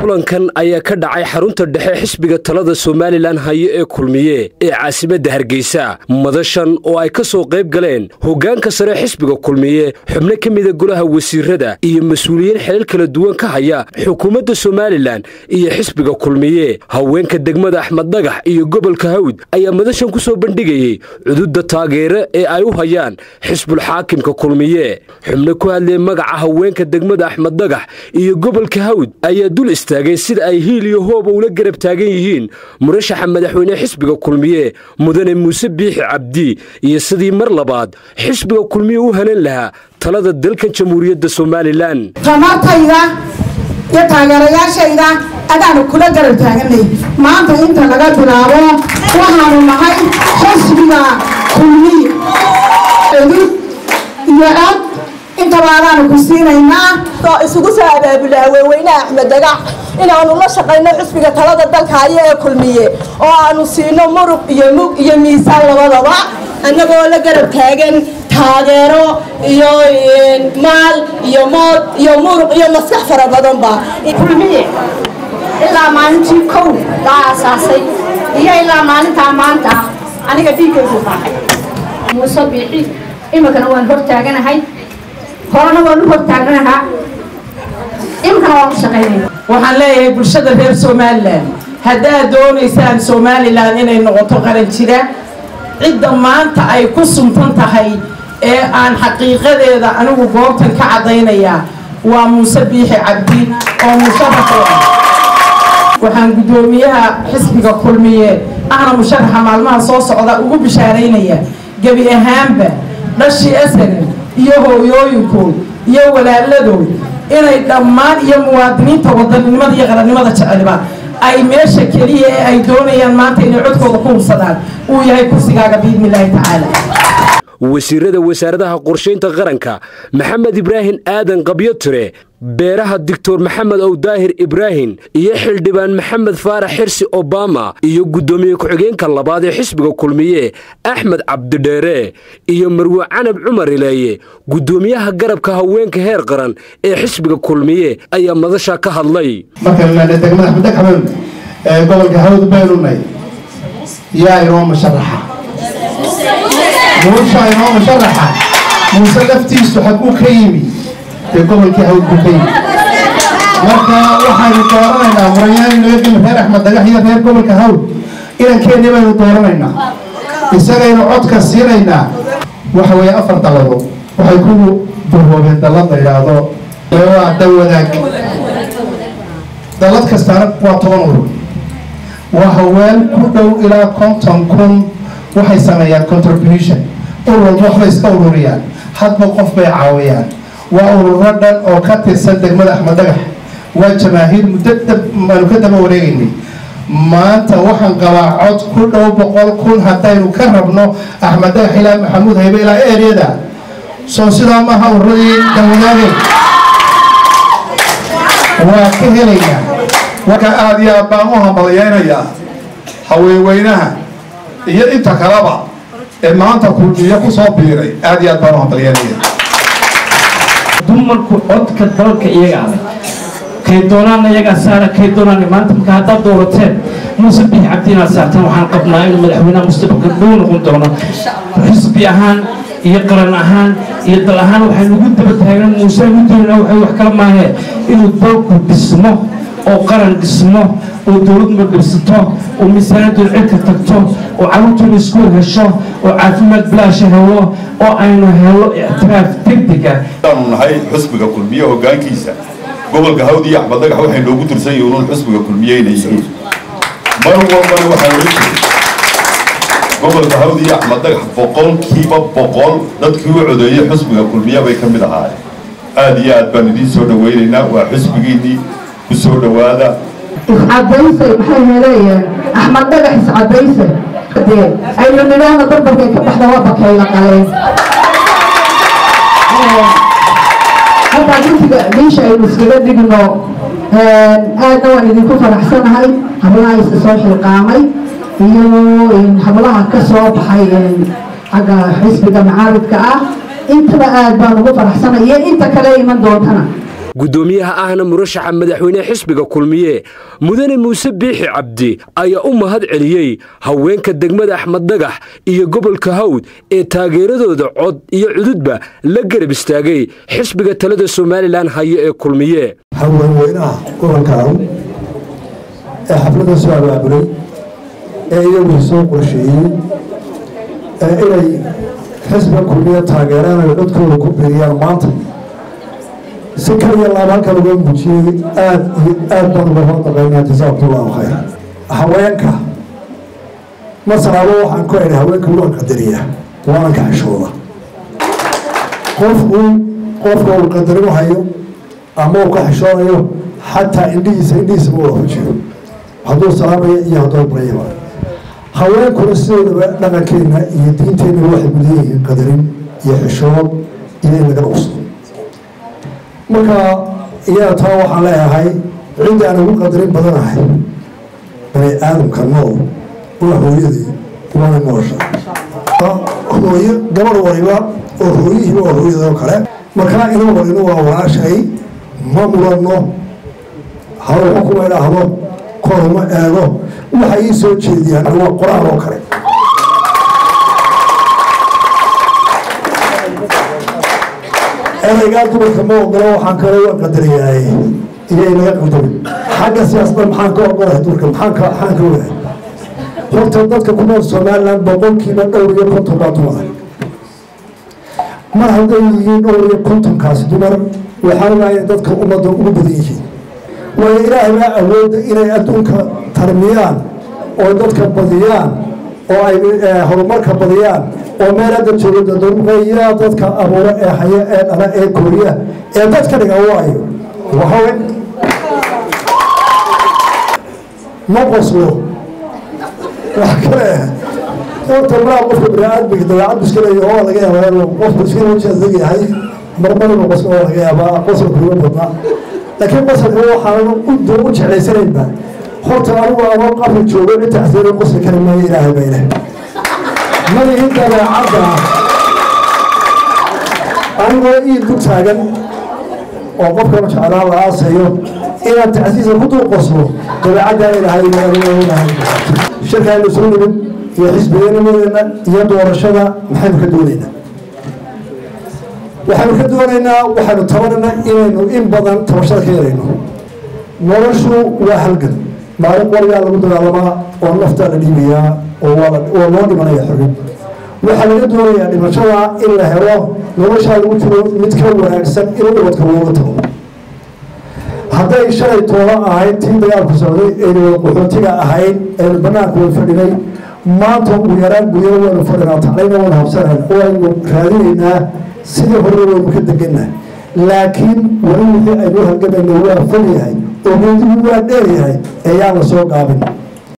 kulankan ayaa ka dhacay xarunta dhexe xisbiga talada somalilan hayo ee kulmiye ee caasimadda hargeysa madashan oo ay ka soo qayb galeen hoggaanka sare xisbiga kulmiye xubno ka mida golaha wasiirada iyo mas-uuliyiin xilal kala duwan ka haya xukuumadda somalilan iyo xisbiga kulmiye haweenka degmada axmed dhagax iyo gobolka hawd ayaa madashan ku soo bandhigayey cududda taageere ee ay u hayaan xisbulxaakimka kulmiye xubno ku hadlee magaca haweenka degmada axmed dhagax iyo gobolka hawd ayaa dul istaagay sida ay hiil iyo hooba ula garab taagan yihiin murashaxa madaxweyne xisbiga kulmiye mudane muuse biixi cabdi iyo sidii mar labaad xisbiga kulmiye u hanan lahaa talada dalkan jamhuuriyadda somalilan tamartayda iyo taageerayaashayda adaanu kula garab taaganay maanta inta laga bilaabo waxaanu nahay xisbiga kulmiye cudud iyo cod intaba adaanu ku siinaynaa isugu soo abaabula haweenweynaha axmed dagax inaanu la shaqayno xisbiga talada dalka haya ee kulmiye oo aanu siino murug iyo mug iyo miisaan labadaba annagoo la garab taagan taageero iyo maal iyo mood iyo muruq iyo maskax fara badanba kulmiye ilaa maalintii kow laa aasaasay iyo ilaa maalintaa maanta aniga dhiiggaygu raacay muuse biixi iminkana waan hor taaganahay horena waan u hor taaganahaa iminkana waan u shaqaynayna waxaan leeyahay bulshada reer somalilan haddaad doonaysaan somalilan inay noqoto qaran jira cidda maanta ay ku suntan tahay ee aan xaqiiqadeeda anigu goobtan ka caddaynayaa waa muuse biixi cabdi oo musharaxa waxaan guddoomiyaha xisbiga kulmiye ahna musharaxa maalmaha soo socda ugu bishaaraynaya gebi ahaanba dhashii asagan iyo hooyooyinkood iyo walaaladood inay dhammaan iyo muwaadiniinta wadaninimada iyo qarannimada jecelba ay meesha keliya ee ay doonayaan maanta inay codkooda ku hubsadaan uu yahay kursigaaga biidni illaahi tacaala wasiirada wasaaradaha qorshaynta qaranka maxamed ibraahim aadan qabyotire beeraha doctor maxamed ow daahir ibraahim iyo xildhibaan maxamed faarax xirsi obama iyo guddoomiye ku-xigeenka labaad ee xisbiga kulmiye axmed cabdidheere iyo marwe canab cumar ileeye guddoomiyaha garabka haweenka heer qaran ee xisbiga kulmiye ayaa madasha ka hadlay markaan degmada axmed dhagxabeyn ee gobolka hawd baynunay yaa inoo musharaxa muusha inoo musharaxa muuse laftiisu xaguu ka yimi dee gobolkii hawd buu ka yimi marka waxaynu dooranaynaa murayaan naga geli reer axmed dhagax iyo reer gobolka hawd inankeenni baynu dooranaynaa isagaynu codka siinaynaa waxa weeye afar dallado waxay ku duhoobeen dallad la yidhaahdo waa dawadaag dallad kastaana waa toban urur waa haween ku dhow ilaa konton kun waxay sameeyaan contribution urur waxbay iska ururiyaan hadba qof bay caawiyaan waa ururo dhan oo ka tirsan degmada axmed dhagax waa jamaahiir muddo aanu ka daba wareegaynay maanta waxaan qabaa cod ku dhow boqol kun haddaynu ka rabno axmed dhagax ilaa maxamuud haybe ilaa eryada soo sidaa maaha ururadii dawadaade waa ka helaynaa marka aada iyo aad baan u hambalyaynayaa haweenweynaha iyo inta kaleba ee maanta kulmiye ku soo biiray aada iyo aad baan u hambalyaynaya dumarku codka dalka iyaga adag kay doonaanna iyagaa saara kay doonaanna maanta marka haddaad doorateen muuse biix cabdi inaad saartaan waxaan qabnaa inuu madaxweynaha mustaqbalka dhow noqon doono xisbi ahaan iyo qaran ahaan iyo dal ahaan waxaynu ugu daba taagan muuse ugu doonaa waxay wax kala maahee inuu dalku dhismo oo qaran dhismo oo dowladma dhibsato oo miisaanadood cirka tagto oo carruurtooda iskuul hesho oo caafimaad bilaasha helo oo aynu helo ictiraaf degdega aanu nahay xusbiga kulmiye hoggaankiisa gobolka hawd iyo axmed dhagax waxay noogu tirsan yihiin uun xusbiga kulmiye inay yihiin mar walbana waxaa ohan jiray gobolka hawd iyo axmed dhagax boqolkiiba boqol dadkii u codeeyey xusbiga kulmiye bay ka mid ahaayeen aada iyo aad baan idiin soo dhawaynaynaa waa xusbigiinnii ku soo dhowaada iscadayse maxay helayeen axmed dhagax iscadayse dee aynu nidhaahna barbarkay ka baxda waa bakayla qaleen haddaa gurtiga meesha aynu iskaga dhigno aadna waan idinku faraxsanahay hablaha isa soo xilqaamay iyo hablaha ka soo baxay xagga xisbiga macaaridka ah intaba aad baan ugu faraxsanay iyo inta kale iman doontana guddoomiyaha ahna murashaxa madaxweyne xisbiga kulmiye mudane muuse biixi cabdi ayaa u mahad celiyey haweenka degmada axmed dhagax iyo gobolka hawd ee taageeradooda cod iyo cududba la garab istaagay xisbiga talada somalilan hayo ee kulmiye haweenweynaha gobolka hawd ee xafladda soo abaabulay ee iyagu soo qorsheeyey ee inay xisbiga kulmiye taageeraan ay codkooda ku biriyaan maanta si kaliya laab halkan uga muujiyey aad iyo aad baan uga hordaqaynaa jasaakumullaahu khayr haweenka masalaabo waxaan ku idhi haweenka waan qadariya waana ka xishooda qofku qofka uu qadarin hayo ama uu ka xishoonayo xataa indhihiisa indhihiisa ma wada fujiyo hadduu salaamaya iyo hadduu barayaba haweenkuna sidoodaba dhaqankeena iyo diinteenna waxay mudan yihiin qadarin iyo xishood iyo in laga dhuqso marka iyaga taa waxaan leeyahay cidda aan ugu qadarin badanahay bani aadamka nool waa hooyadii waana noosha hooyo gabar waliba oo hooyihiiba waa hooyada oo kale markaa ina walina waa walaashay ma mudanno hawxa kuma idhaahdo koruma eego waxa ii soo jeediyaan waa qor-aan oo kale eraygaa dumarka ma ogolo waxaan kale waa qadarayaay iyay naga qaldamin xagga siyaasadda maxaan ka ogolahay dumarka maxaan ka maxaan ka ogahay horta dadka ku nool somaliland boqolkiiba dhowr iyo konton baa dumar mar hadday yihiin dhowr iyo kontonkaasi dumar waxaa ogaaya dadka ummadda ugu badan yihiin waayo ilaahay baa awoodda inay adduunka tarmiyaan oo dadka badiyaan oo ay horumarka badiyaan oo meel hadda jooga dadurqeeyaa dadka abuuro ee haya ee dhala ee kooriya ee dadka dhiga waayo waxawe ma qoslo wax kale horta maraa qofka biniaadmiga dabeecad iska leeyahay oo laga yaabaa qofku iska wajadeg yahay marmarba qoslo oo laga yaabaa qosolka uga badnaa laakiin qosolka waxaan u jeclaysanaynba horta anigu ama qabri joogo inta xaseen qosli kari maayo ilaahay baa ilaah malihin dabeecadda anigoo iil ku taagan oo qofkana jeclaa la aasayo inaad tacsiisa ku dul qoslo dabeecaddaa ilaahay ilaahay shirkaaynu soo nimid iyo xisbigeennimadeena iyo doorashada maxaynu ka doonaynaa waxaynu ka doonaynaa waxaynu tabanaynaa inaynu in badan tabashada ka yarayno noloshu waa halgan maalin qorigaa lagu dagaalamaa oo naftaa la dhiibayaa oo loo dhimanaya xorrib waxaa laga doonayaa dhimashada in la helo noloshaa lagu jiro mid ka wanaagsan in ubadka looga tago hadday shalay tooba ahayd tii dagaalku socday aynu wada qaxootiga ahayd aynu banaanka wada fadhinay maanta ugu yaraan guryada waynu fadhinaa taclayna waynu habsanayn waynu raadinaynaa sidii hore waynu ka deganaa laakiin weli wixii aynu halgamayna waa fog yahay oo geedigu waa dheer yahay ayaan la soo gaabin